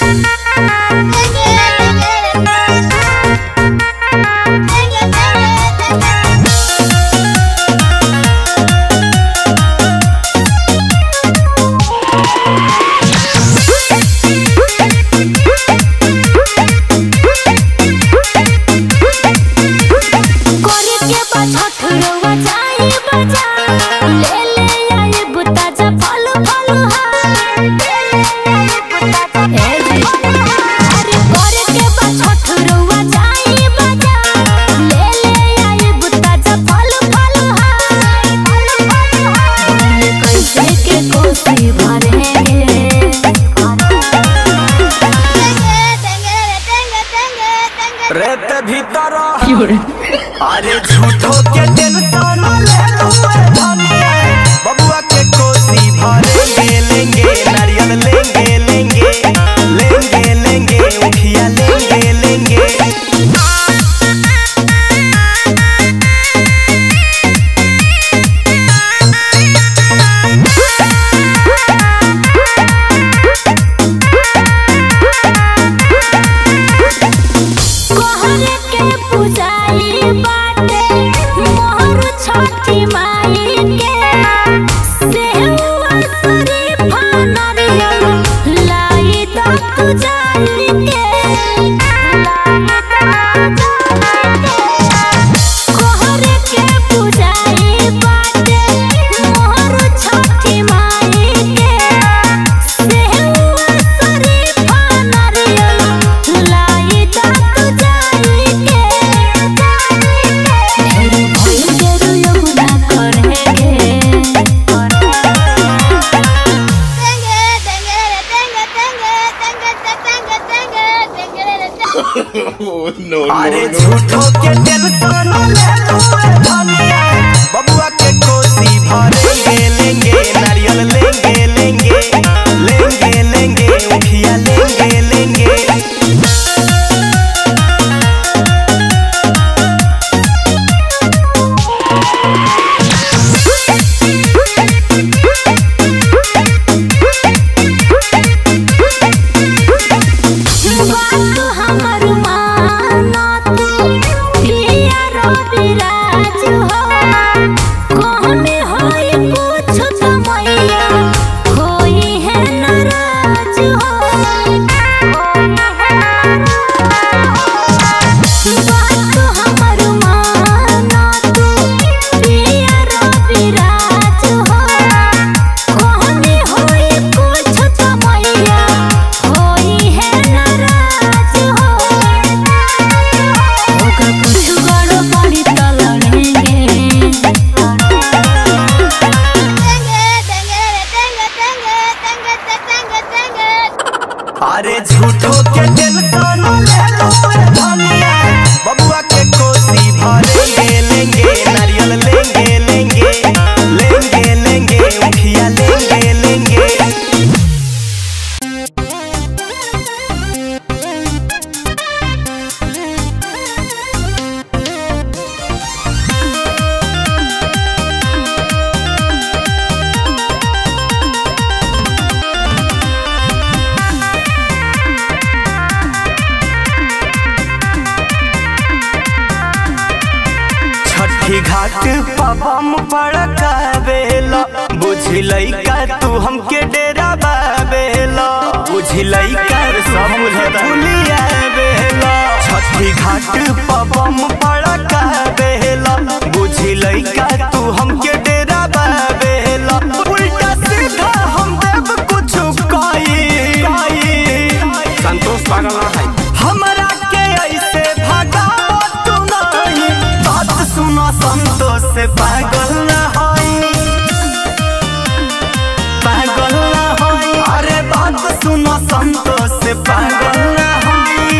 करे के बा छठरवा जाई बाजार ले ले आई बुता जा फल फल हार ले ले आई बुता जा ए जी अरे करे के बा छठरवा जाई बाजार ले ले आई बुता जा फल फल हार फल फल हार कैसे के कोसी भरेंगे रेत भीतर अरे झूठो के टेंशन ले लू ए धनिया बबुआ के कोसी भरेंगे लेंगे नारियल लेंगे लेंगे लेंगे लेंगे उखिया लेंगे लेंगे कोहरे के पुजारी बाटे मोहर छठी माई के सेहुआ शरीफा नारियल लाई दा पुजारी के लाई दा पुजारी के कोहरे के पुजारी बाटे मोहर छठी माई के सेहुआ शरीफा नारियल लाई दा पुजारी के ढेर भइल गेरु यमुना करेंगे अरे झूठो के टेंशन ले लू ए धनिया बबुआ के कोसी भरेंगे लेंगे नारियल लेंगे लेंगे लेंगे लेंगे उखिया लेंगे लेंगे बात हमर माना तू पिया रवि राज हो कहने होई कुछ तो मैया होई है नाराज हो बात हमर माना तू पिया रवि राज हो कहने होई कुछ तो मैया होई है नाराज हो ओकर कुछ गड़ो पड़ी त लड़ेंगे अरे झूठो के टेंशन ले लू ए धनिया बबुआ के कोसी भरेंगे लेंगे नारियल लेंगे लेंगे लेंगे लेंगे उखिया लेंगे लेंगे छठी घाट पबम पड़कावेला बुझलई का तू हमके डेरा बावेला बुझलई का सब मुझे भूलिया बेला छठी घाट पबम पड़कावेला बुझलई का तू हमके डेरा बावेला उल्टा सीधा हम देव कुछ काई संतोष पागल है हमरा के ऐसे भगाओ तू नहीं बात सुनो संतोष से पागल न होई पागल न होई अरे बात सुनो संतोष से पागल न होई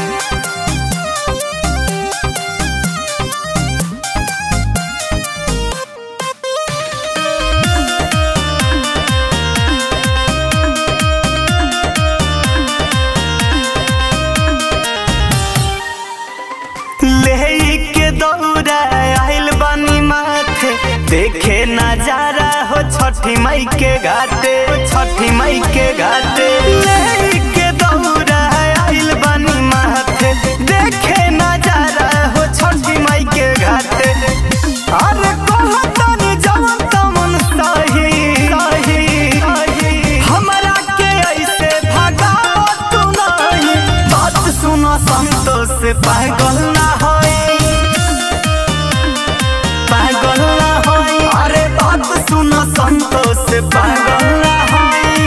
ले के दौड़ा आइल बानी माथे देखे नजारा हो छठी मई के घाटे छठी मई के घाटे ले के दौड़ा से पागल ना होई पागल ना होई अरे बात सुनो संतोष से पागल ना होई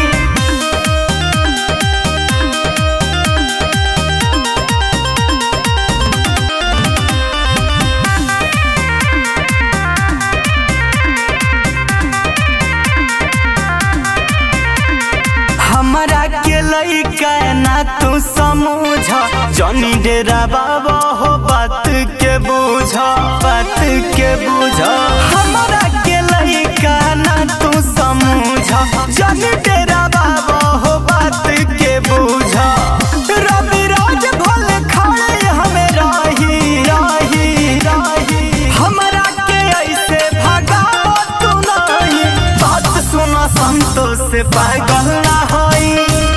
हमरा के लइका ना तू समझ जनी डेरा बाबा हो बात के बुझ बात के बुझ हमरा के लइका ना तू समझ जनी डेरा बाबा हो बात के बुझ रवि राज भले खड़े हमें रही रही रही हमरा के ऐसे भगाओ तू नहीं बात सुनो संतोष से पागल ना होई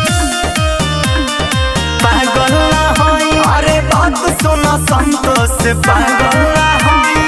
पागल ना होई अरे बात सुनो संतोष से पागल ना होई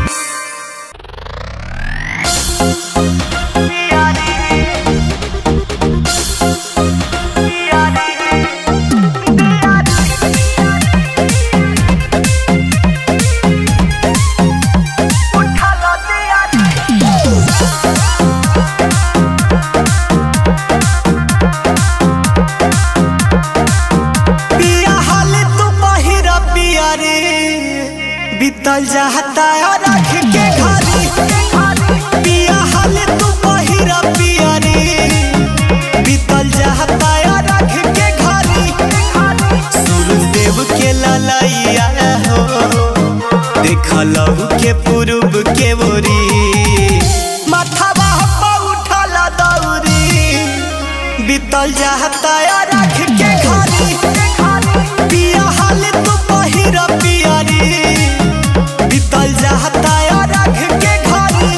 पिया हाल तू पहिरा पिया रे बीतल जाता रख के घरी पिया हाल तू पहिरा पिया रे बीतल जाता रख के घरी सूरजदेव के ललैया हो देखल के पूर्व के बोरी माथावा पर उठल दौरी बीतल जाता रख के घरी पिया हाल तू पहिर पिया रे बीतल जाता रख के घरी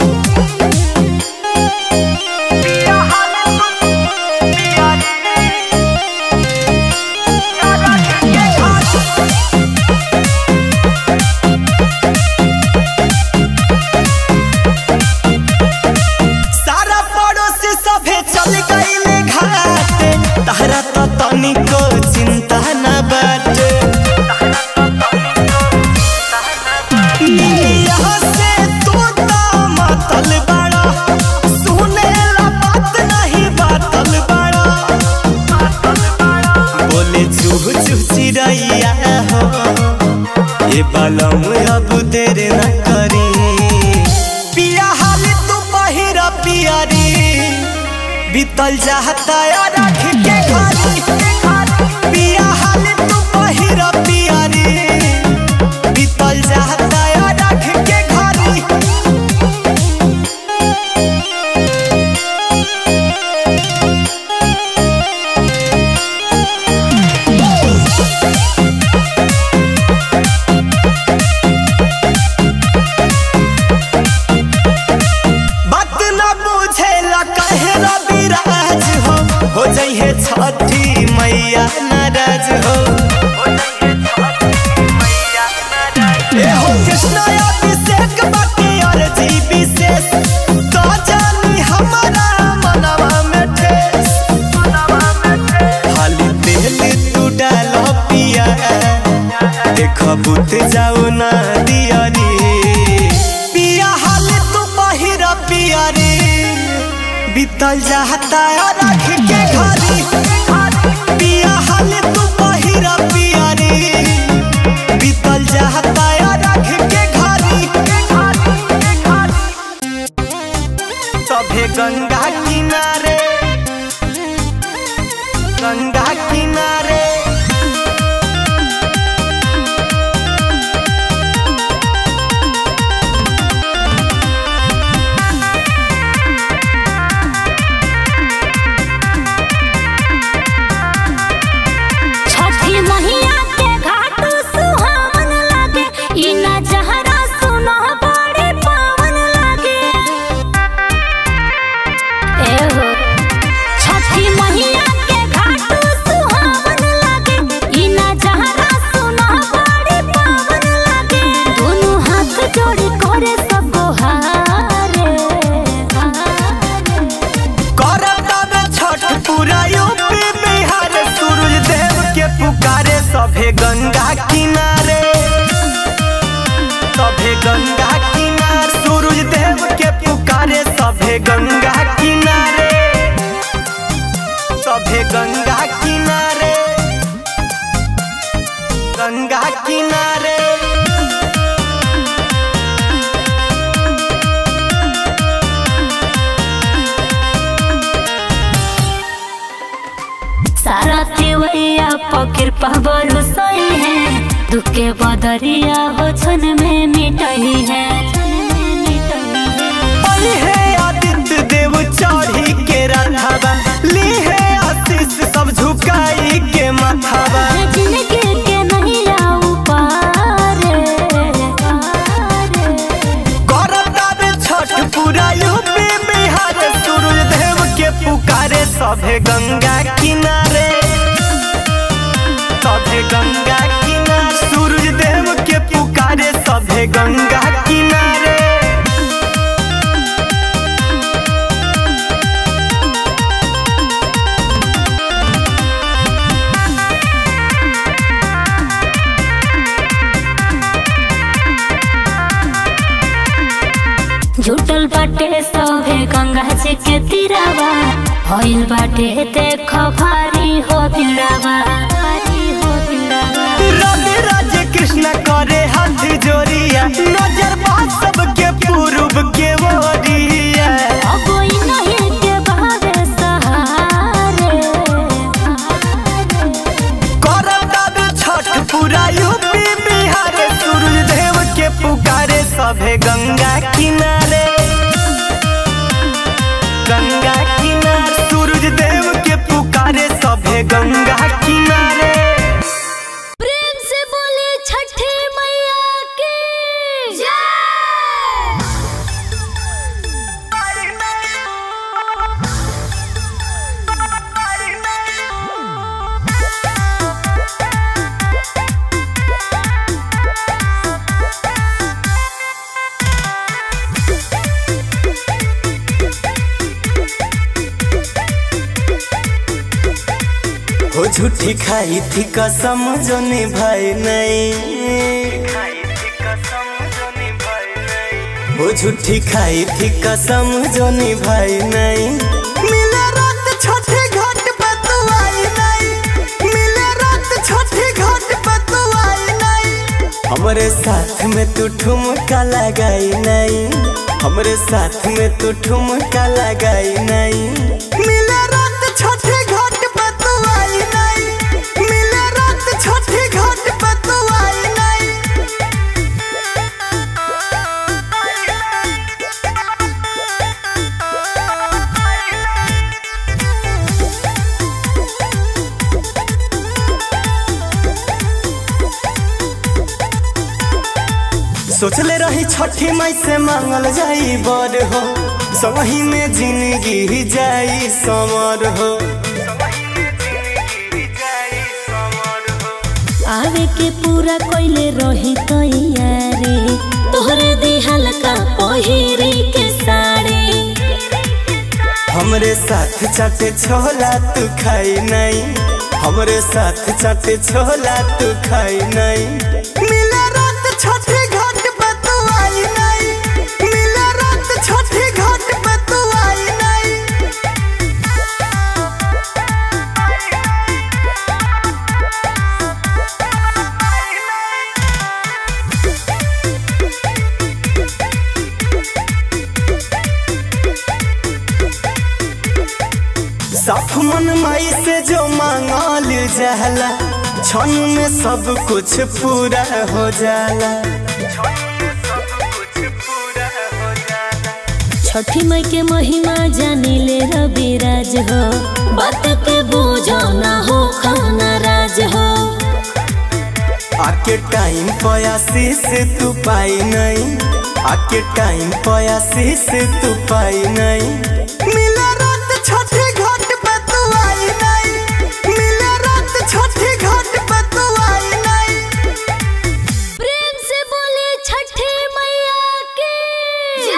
पिया हाल तू पिया रे रख के घरी सारा पड़ोस सभे चल गईले घाटे तहरा तो तनिको चिंता न बाटे यहाँ से तू तो मतल बड़ा सुनेला बात नहीं बातल बड़ा बोले चूह चूह चिड़ैया हो ये बालम अब देर न करी पिया हाल तू पहिरा पिया रे बीतल जाता रख के घरी पिया हाल तू पहिरा पिया रे बीतल जाता रख के घरी बात न बुझेला कहे रविराज हो हो जइहे छठी मैया नाराज हो ए हो कृष्ण अभिषेक बाकी और जी विशेष तो जानी हमारा मनवा में ठेस खाली तेल तू डालो पिया देख बुत जाऊ ना दिया रे पिया हाल तू पहिर पिया रे बीतल जाता रख के घरी पिया हाल तू पहिर पिया रे बीतल जाता रख के घरी सभे गंगा किनारे गंगा किनारे छठी मैया के घाट सुहावन लागे ई नजहरा सुनो बड़े पावन लागे ए हो छठी मैया के घाट सुहावन सारथी वैया पकिरपा बरसई है दुख के बदरिया हो छन में मिटई है आई है आदित्य देव चढ़ी के रथावा ली है आशीष सब झुकाई के माथावा जिनके के नहीं आऊ पारे करतावे छठ पूरा यूपी बिहार सूरज देव के पुकारे सभे गंगा किनारे सभे गंगा किनारे सूरज देव के पुकारे सभे गंगा किनारे झूठल बाटे सभे गंगा जी के तीरावा भइल बाटे देख भारी हो भिड़ावा भारी हो भिड़ावा राधे राधे कृष्ण करे हाथ जोड़िया नजर बा सबके पूर्व के ओरिया अब कोई नहीं के बहावे सहारे करतावे छठ पूरा यूपी बिहार सूरज देव के पुकारे सभे गंगा किनारे गंगा किनारे सूरज देव के पुकारे सभे गंगा किनारे प्रेम से बोले छठे मैया की जय हो झूठी खाई थी कसम जो निभाई नहीं हो झूठी खाई थी कसम जो निभाई नहीं मिले रात छठे घाट पे तू आई नहीं मिले रात छठे घाट पे तू आई नहीं हमरे साथ में तू ठुमका लगाई नहीं हमरे साथ में तू ठुमका लगाई नहीं मिले रात छठे घाट पे तू आई नहीं मिले रात छठे घाट पे तू आई नहीं सोचले रही छठी माई से मांगल जाई बर हो सही में जिंदगी जाई समर हो आवे के पूरा कोइले रही तैयारी तोहरे दिहल का पहिरी के साड़ी हमरे साथ चाटे छोला तू खाई नहीं हमरे साथ चाटे छोला तू खाई नहीं मिला रात छठे घाट पे तू आई नहीं मिला रात छठे घाट पे तू आई नहीं साफ मन माई से जो मांगल जाला क्षण में सब कुछ पूरा हो जाला छठी माई के महिमा जानी ले रविराज हो बात के बूझो ना हो खाना राज हो आके टाइम पयासी से तू पाई नहीं आके टाइम पयासी से तू पाई नहीं मिला रात छठे घाट पे तू आई नहीं मिला रात छठे घाट पे तू आई नहीं प्रेम से बोले छठे मैया की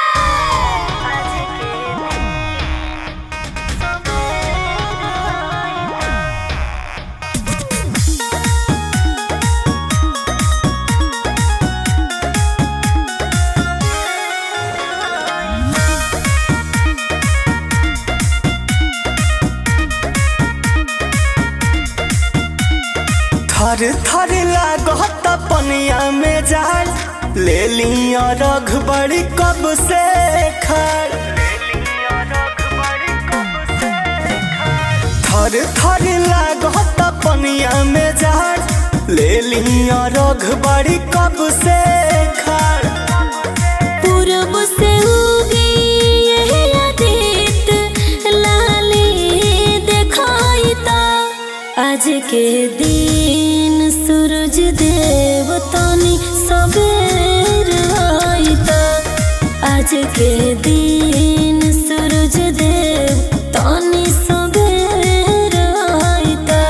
थर थर लागत पनिया में जाल ले लिया रघ बड़ी कब से खड़ थर थर लागत पनिया में जाड़ ले लिया रघ बड़ी कब से खाड़ पूरब से उगी यह आदित लाली देखाई ता आज के दिन सूरज देव तनी सबेर आई ता आज के दिन सूरज देव तनी सबेर आई ता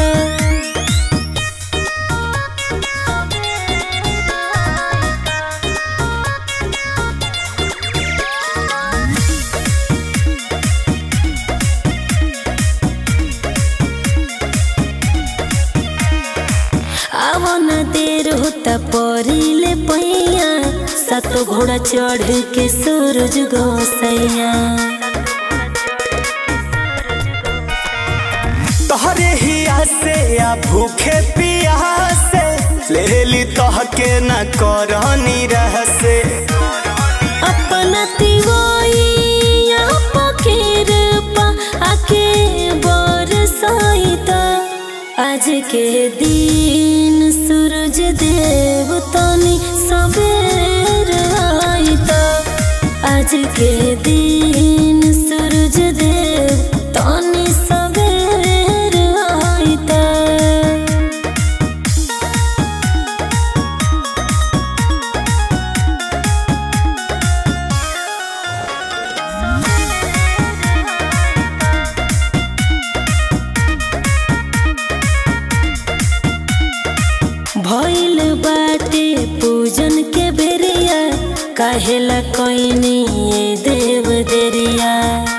आवन देर होता परिले पैया सात घोड़ा चढ़ के सूरज गोसैया तोहरे हिया से या भूखे पियासे ले ली तोह के न करनी रहसे अपना तिवैया पखेर पा आके बरसाइता आज के दिन सूरज देव तनी सबेर आइता आज के दिन सूरज देव तनी सबेर आइता भइल बाटे पूजन के बेरिया काहेला कोइनी ये देव देरिया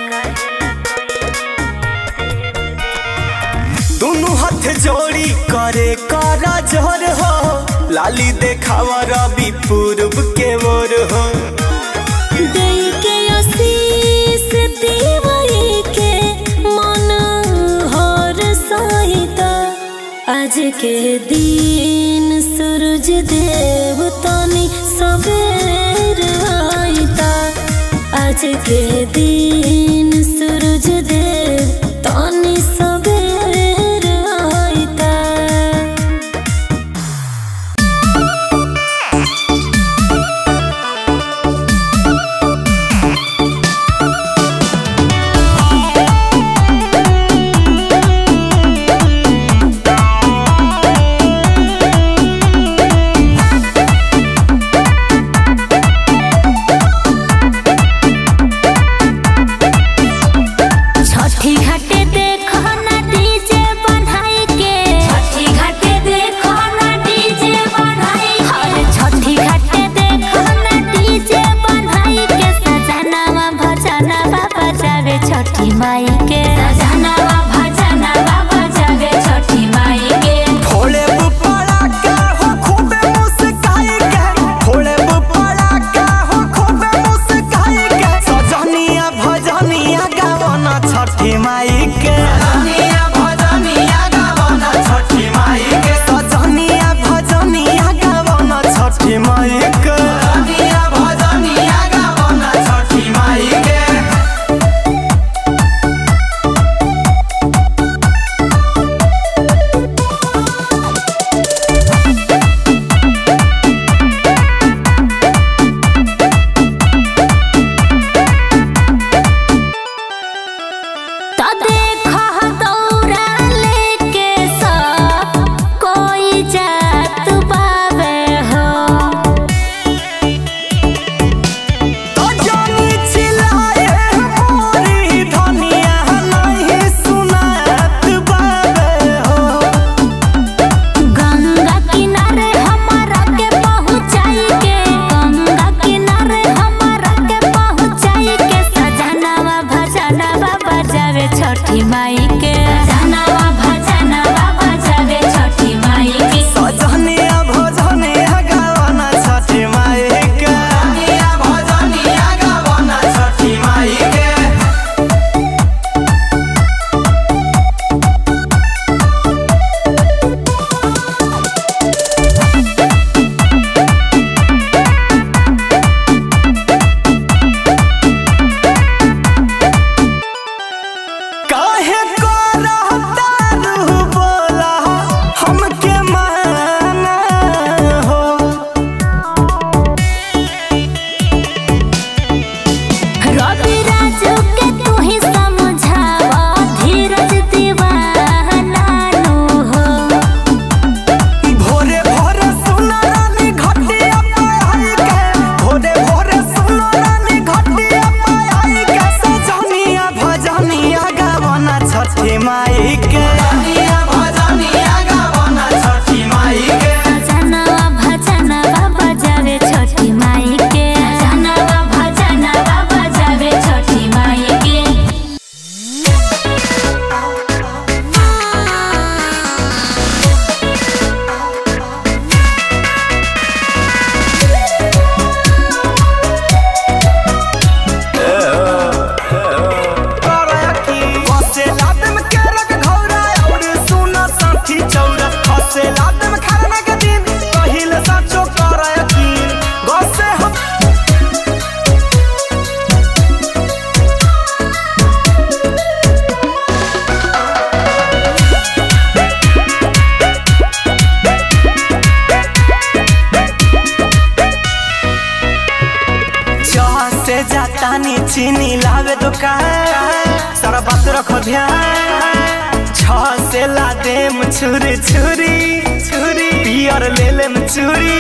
दोनों हाथ जोड़ी करे करा जोर हो लाली देखावा रवि पूर्व के ओर हो देई के आशीष देवई के मन हर सहिता आज के दिन सूरज देव तनी सबेर आइता आज के दिन सूरज देव तनी सबेर आइता छठी चीनी लावे दुकान सारा बात रखो ध्यान छ से ला देम छुरी छुरी छुरी पियर ले लेम चूरी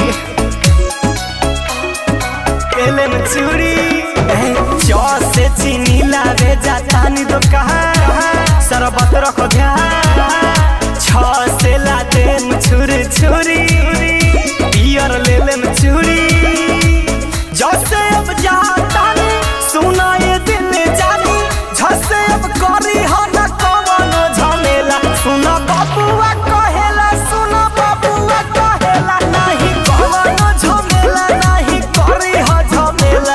ले लेम चूरी छ से चीनी लावे जातानी दुकान सारा बात रखो ध्यान छ से ला देम छुरी छुरी पियर ले लेम चूरी जैसे अब जाता सुना ये दिल जानी झसे अब करी हो न कवनो झमेला सुना बाबुआ कहेला सुना बाबुआ कहेला नहीं कवनो झमेला नहीं करी हो झमेला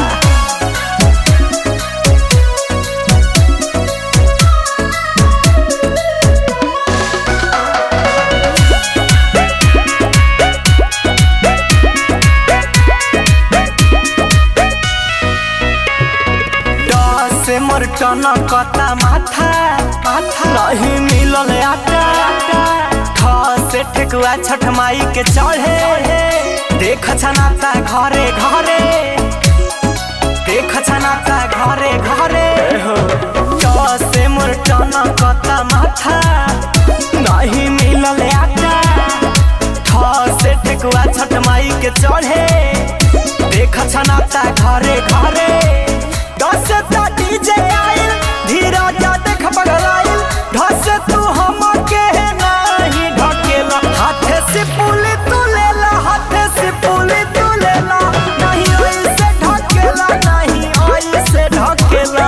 दस से मोर टनकता माथा माथा नहीं मिलल आटा ठ से ठेकुआ छठ माई के चढ़े देख छनाता घरे घरे देख छनाता घरे घरे दस से मोर टनकता माथा नहीं मिलल आटा ठ से ठेकुआ छठ माई के चढ़े देख छनाता घरे घरे दस ता डीजे आइल धीरज देख बगलाइल ढस तू हम के नहीं ढकेला हाथे से पुली तू लेला हाथे से पुली तू लेला नहीं ऐसे ढकेला नहीं ऐसे ढकेला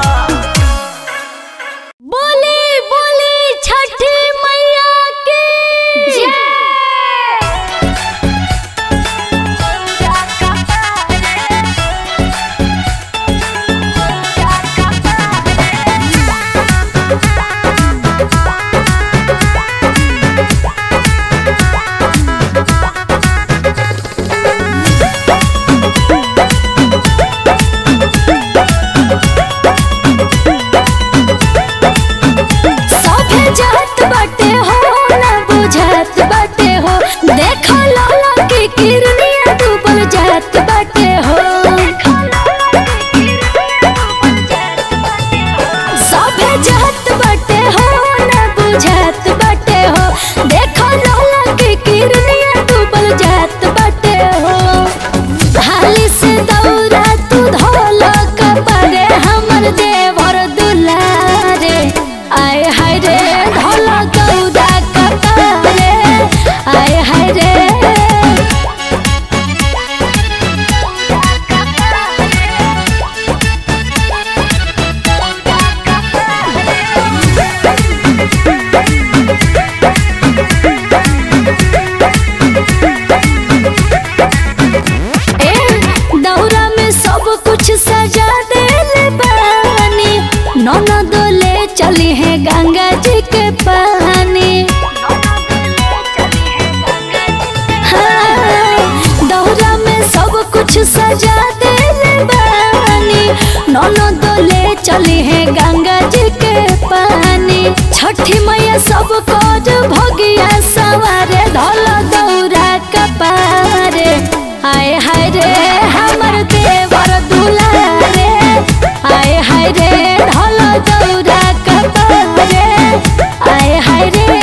बोले बोले छठ मैया की सभे जात बाटे हो ना बुझात बाटे हो देखो लाला की किरनिया डूबल जात बाटे हो सभे जात बाटे हो ना बुझात बाटे हो देखो लाला की किरनिया डूबल जात बाटे हो हाली से दौरा तू धोला कपड़े हमर देवर दुलारे आय हाय रे धोला दौरा कपड़े आय हाय रे ए दौरा में सब कुछ सजा देले बानी ननद ले चली है गंगा जी के पानी हाँ, दौरा में सब कुछ सजा देले बानी ननद ले चली है गंगा जी के पानी छठी मैया सब कोज भगिया सवारे धल दौरा कपारे हाय हाय रे हमर देवर दुलारे हाय हाय रे ढोल दौरा कपारे हाय हाय रे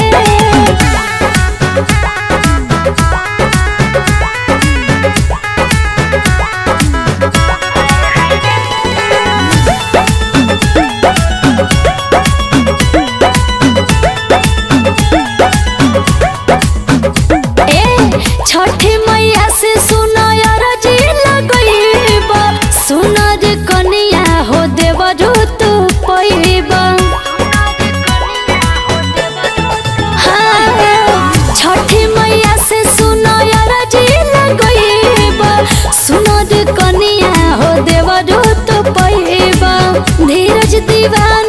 ए छठी मैया से सुनो यार जी लगइब सुनर कनिया हो देवरु तू पइब हाँ, छठी मैया से सुनो यार जी लगइब सुनर कनिया हो देवरु तू पइब धीरज दीवा